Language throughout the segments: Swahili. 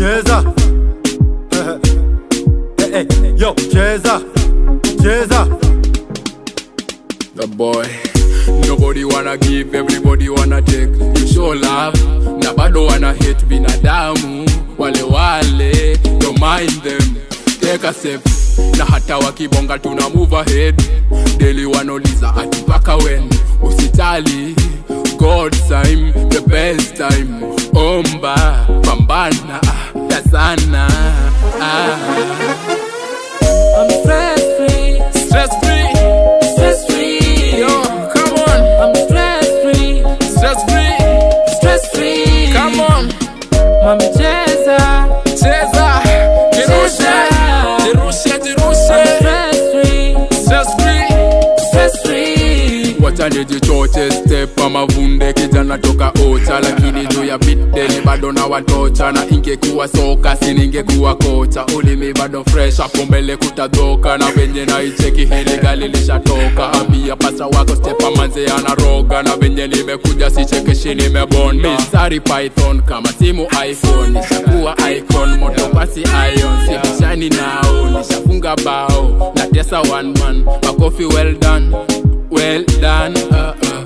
cheza hey, hey, yo cheza cheza The boy Nobody wanna give, everybody wanna take You show love, na bado wanna hate binadamu Wale wale, don't mind them Take a step, na hata wakibonga tuna move ahead Daily wanauliza ati mpaka when Usitali, God's time, the best time Omba, pambana, tazana ah. I'm stress free, Stress free, stress free. yo, come on I'm stress free, Stress free, stress free. come on Mami cheza, Cheza, jirushe, jirushe, jirushe stress free, Stress free stress free. Wacha nijichoche step ama vunde kijana toka ocha lakini juu ya bideni bado na watocha na ingekuwa soka siningekuwa kocha ulimi bado fresh hapo mbele kutadhoka na venye naicheki hili gali lishatoka ambia pasa wako stepa manze anaroga na venye nimekuja sichekeshi nimebon misari python kama simu iphone nishakuwa icon moto basi ion sibishani nao nishafunga bao na tesa one man makofi well done well done uh, uh.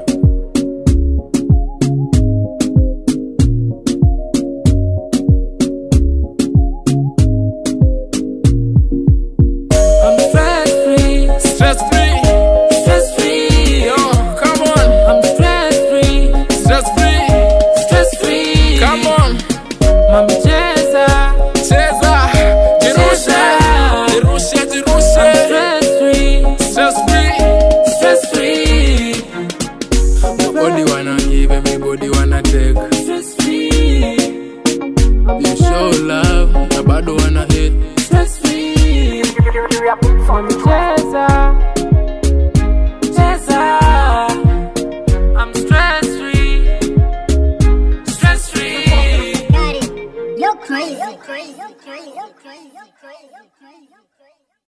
I'm stress free, Stress free, stress free. yo, come on. I'm stress free, Stress free, stress free. come on. Mami cheza, Cheza, jirushe, jirushe, jirushe. stress free, Stress free. stress free. Nobody wanna give, everybody wanna take. Stress free, You show love, na bado wanna hate. stress free. Mami cheza,